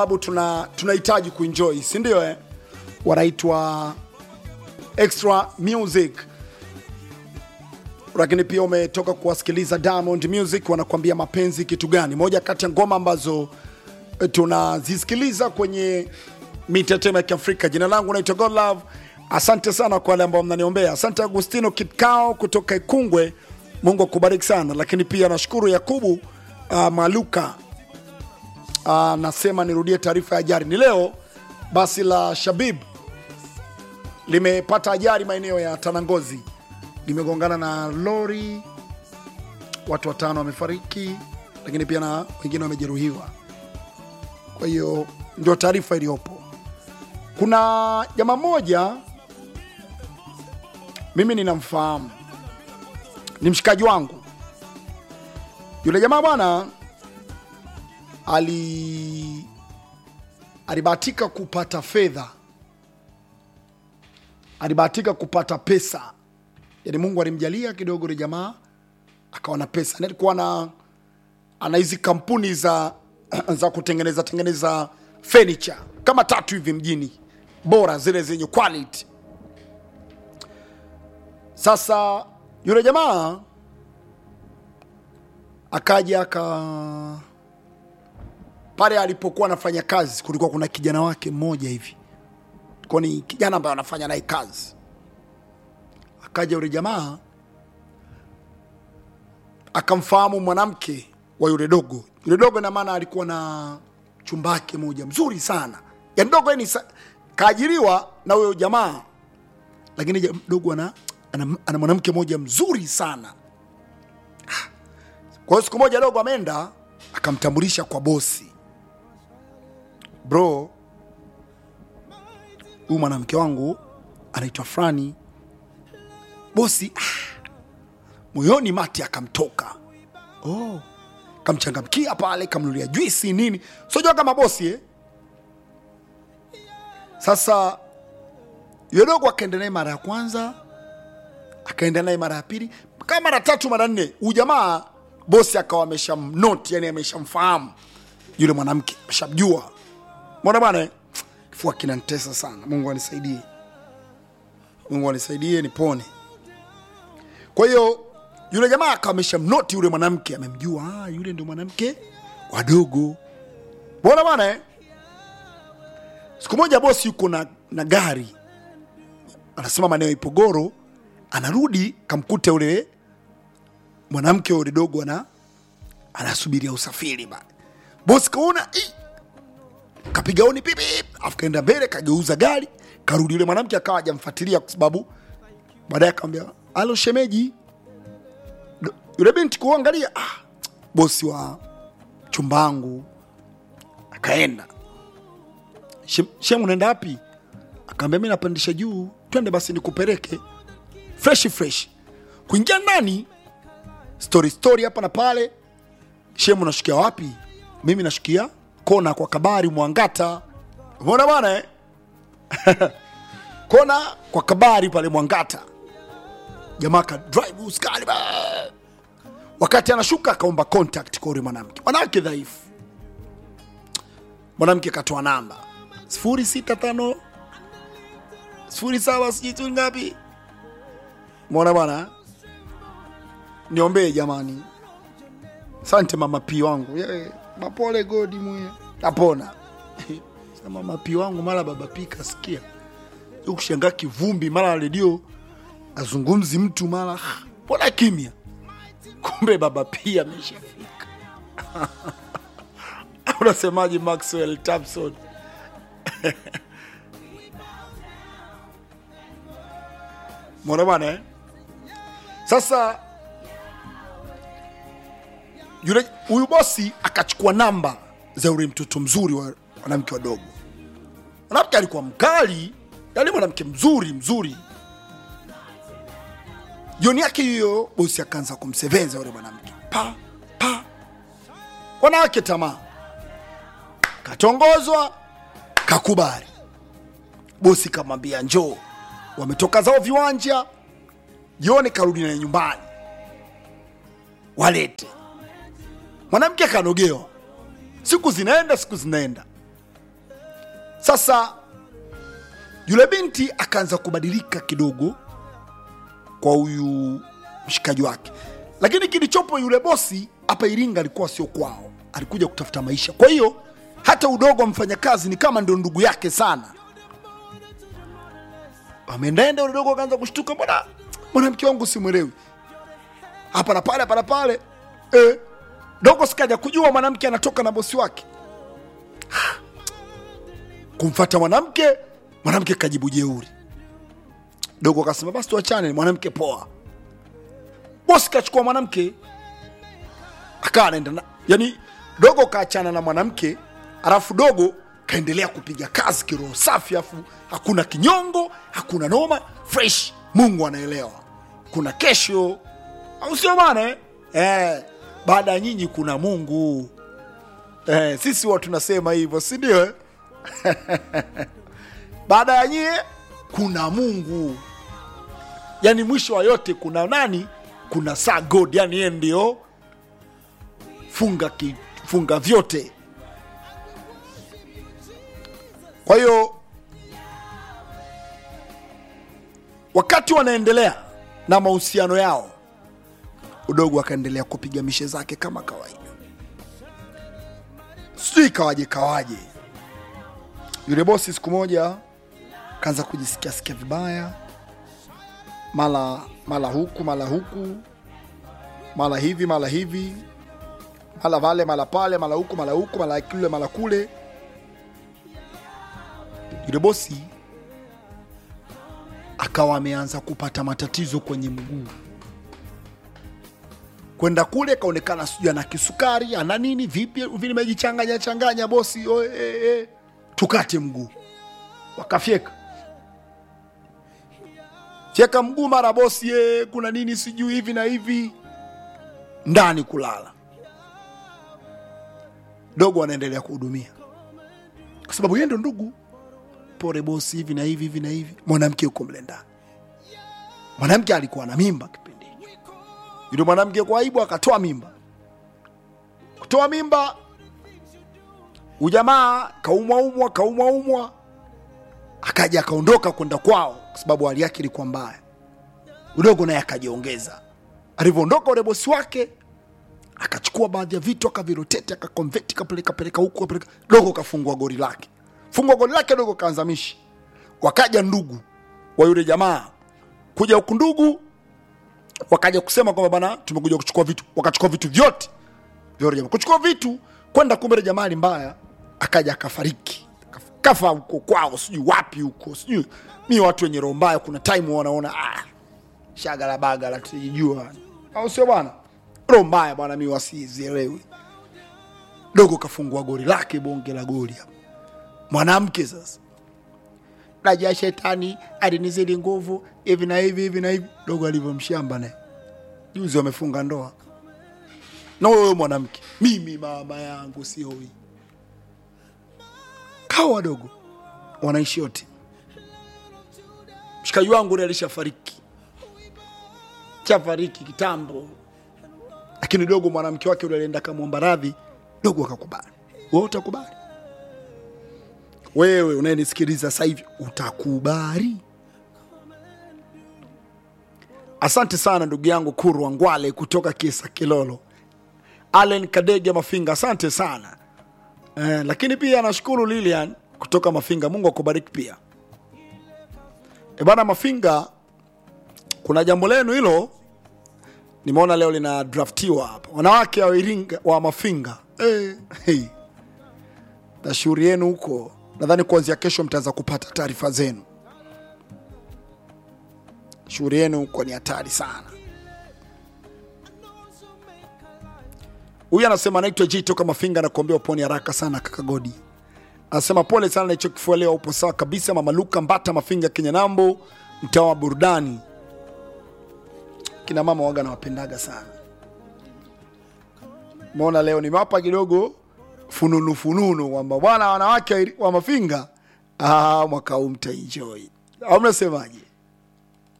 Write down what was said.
sababu tuna tunahitaji kuenjoy si ndio eh? wanaitwa extra music lakini pia umetoka kuwasikiliza Diamond Music wanakuambia mapenzi kitu gani, moja kati ya ngoma ambazo eh, tunazisikiliza kwenye mitetemo ya Kiafrika. Jina langu naitwa God Love. Asante sana kwa wale ambao mnaniombea. Asante Agustino Kitkao kutoka Ikungwe, Mungu akubariki sana. Lakini pia nashukuru Yakubu uh, Maluka uh, nasema nirudie taarifa ya ajali ni leo. Basi la Shabib limepata ajali maeneo ya Tanangozi, limegongana na lori, watu watano wamefariki, lakini pia na wengine wamejeruhiwa. Kwa hiyo ndio taarifa iliyopo. Kuna jamaa mmoja mimi ninamfahamu, ni mshikaji wangu. Yule jamaa bwana ali alibahatika kupata fedha, alibahatika kupata pesa, yaani Mungu alimjalia kidogo, yule jamaa akawa na pesa, na alikuwa na ana hizi kampuni za za kutengeneza tengeneza furniture kama tatu hivi mjini, bora zile zenye quality. Sasa yule jamaa akaja aka pale alipokuwa anafanya kazi, kulikuwa kuna kijana wake mmoja hivi, kwa ni kijana ambaye anafanya naye kazi. Akaja yule jamaa akamfahamu mwanamke wa yule dogo. Yule dogo ina maana alikuwa na chumbake moja mzuri sana, yani dogo ni kaajiriwa na huyo jamaa, lakini ja- dogo ana, ana, ana mwanamke moja mzuri sana. Kwa hiyo siku moja dogo ameenda akamtambulisha kwa bosi, bro, huyu mwanamke wangu anaitwa Frani. Bosi ah, moyoni mati akamtoka oh, kamchangamkia pale, kamnulia juisi nini, sijua kama bosi eh? Sasa yule dogo akaenda naye mara ya kwanza, akaenda naye mara ya pili, kama mara tatu, mara nne. Huyu jamaa bosi akawa ameshamnoti, yani ameshamfahamu yule mwanamke, ameshamjua. Mbona bwana, eh? kifua kinanitesa sana. Mungu anisaidie, Mungu anisaidie nipone. Kwa hiyo yule jamaa akawa ameshamnoti yule mwanamke, amemjua, ah, yule ndio mwanamke wadogo. Mbona bwana eh? Siku moja bosi yuko na, na gari anasema maeneo ya Ipogoro, anarudi kamkuta yule mwanamke yule dogo ana anasubiria usafiri ba. Bosi kaona "Ih!" kapiga oni pipi, afu kaenda mbele kageuza gari karudi. Yule mwanamke akawa hajamfuatilia kwa sababu baadaye akamwambia alo shemeji. Do- Yule binti kuangalia, ah, bosi wa chumbangu akaenda Shem, Shem unaenda wapi? Akaambia mi napandisha juu, twende basi nikupeleke fresh fresh. Kuingia ndani, story story hapa na pale. Shem unashukia wapi? Mimi nashukia kona kwa kabari Mwangata. Umeona bwana eh? kona kwa kabari pale Mwangata. Jamaa ka drive uskali ba. Wakati anashuka akaomba contact kwa yule mwanamke. Mwanamke dhaifu. Mwanamke katoa namba sifuri sita tano sifuri saba sijui tu ngapi. Mwona bwana, niombee jamani. Asante mama pi wangu Ye, mapole godi mwe napona. Sasa mama pi wangu mara baba pi kasikia kushangaa kivumbi, mara redio azungumzi mtu, mara mbona kimya, kumbe baba pi ameshafika. Unasemaje Maxwell Thompson? Mwona bwana eh? Sasa yule huyu bosi akachukua namba za yule mtoto mzuri wa mwanamke wadogo. Mwanamke alikuwa mkali, yaani mwanamke mzuri mzuri. Jioni yake hiyo bosi akaanza kumseveza yule mwanamke pa pa, wanawake tamaa, katongozwa, kakubali. Bosi kamwambia njoo, wametoka zao viwanja, jioni karudi naye nyumbani, walete. Mwanamke akanogewa, siku zinaenda, siku zinaenda, sasa yule binti akaanza kubadilika kidogo kwa huyu mshikaji wake lakini kilichopo yule bosi hapa iringa alikuwa sio kwao alikuja kutafuta maisha kwa hiyo hata udogo wa mfanyakazi ni kama ndio ndugu yake sana ameendaenda ule dogo akaanza kushtuka mbona mwanamke wangu simwelewi hapa na pale hapa na pale eh, dogo sikaja kujua mwanamke anatoka na bosi wake kumfata mwanamke mwanamke kajibu jeuri dogo akasema basi tuachane mwanamke poa bosi kachukua mwanamke akawa anaenda na yani dogo kaachana na mwanamke alafu dogo kaendelea kupiga kazi kiroho safi afu hakuna kinyongo hakuna noma fresh mungu anaelewa kuna kesho au sio bana eh? eh, baada ya nyinyi kuna mungu eh, sisi huwa tunasema hivyo si ndio eh? baada ya nyie kuna mungu yani mwisho wa yote kuna nani kuna saa god yani yeye ndio funga ki, funga vyote kwa hiyo wakati wanaendelea na mahusiano yao udogo akaendelea kupiga mishe zake kama kawaida sijui kawaje kawaje yule bosi siku moja kaanza kujisikia sikia vibaya mara mara huku mara huku mara hivi mara hivi mara vale mara pale mara huku mara huku mara kule mara kule yule bosi akawa ameanza kupata matatizo kwenye mguu kwenda kule kaonekana sijui ana kisukari ana nini vipi vimejichanganya changanya bosi oe, e, e. tukate mguu wakafyeka fyeka mguu mara bosi e, kuna nini sijui hivi na hivi ndani kulala dogo anaendelea kuhudumia kwa sababu yeye ndo ndugu pore bosi hivi na hivi hivi na hivi mwanamke yuko mle ndani mwanamke alikuwa na mimba kipindi hicho yule mwanamke kwa aibu akatoa mimba kutoa mimba ujamaa kaumwaumwa kaumwaumwa akaja akaondoka kwenda kwao kwa sababu hali yake ilikuwa mbaya udogo naye akajiongeza alivyoondoka ule bosi wake akachukua baadhi ya vitu akavirotete akakonveti kapeleka peleka huku kapeleka dogo kafungua gori lake fungua gori lake dogo kaanzamishi wakaja ndugu wa yule jamaa kuja huku ndugu wakaja kusema kwamba bana tumekuja kuchukua vitu wakachukua vitu vyote vya yule jamaa kuchukua vitu kwenda kumbe yule jamaa ni mbaya akaja akafariki kafa huko kwao sijui wapi huko sijui mi watu wenye roho mbaya kuna time wanaona ah, shagala bagala tujijua au sio bwana roho mbaya bwana mi wasizielewi dogo kafungua gori lake bonge la gori hapo mwanamke sasa najua shetani alinizidi nguvu hivi na hivi hivi na hivi dogo alivyomshamba naye juzi wamefunga ndoa na huyo mwanamke mimi mama yangu sioi kawa wadogo wanaishi yote mshikaji wangu ule alishafariki chafariki kitambo lakini dogo mwanamke wake ule alienda kamwomba radhi dogo akakubali wewe utakubali wewe unayenisikiliza sasa hivi utakubali asante sana ndugu yangu kurwa ngwale kutoka kisa kilolo allen kadege mafinga asante sana eh, lakini pia nashukuru lilian kutoka mafinga mungu akubariki pia e bana mafinga kuna jambo lenu hilo nimeona leo lina draftiwa hapa wanawake wa iringa wa mafinga eh, hey. na shughuli yenu huko nadhani kuanzia kesho mtaanza kupata taarifa zenu shughuli yenu huko ni hatari sana huyu anasema anaitwa J toka Mafinga na kuombea uponi haraka sana kaka Godi. Anasema pole sana na hicho kifua leo, upo sawa kabisa. Mama Luka Mbata Mafinga Kenya Nambo, mtaa wa burudani. Kina mama waga nawapendaga sana. Umeona leo nimewapa kidogo fununu fununu kwamba bwana wanawake wa Mafinga ah, mwaka huu mtaenjoy. Au mnasemaje?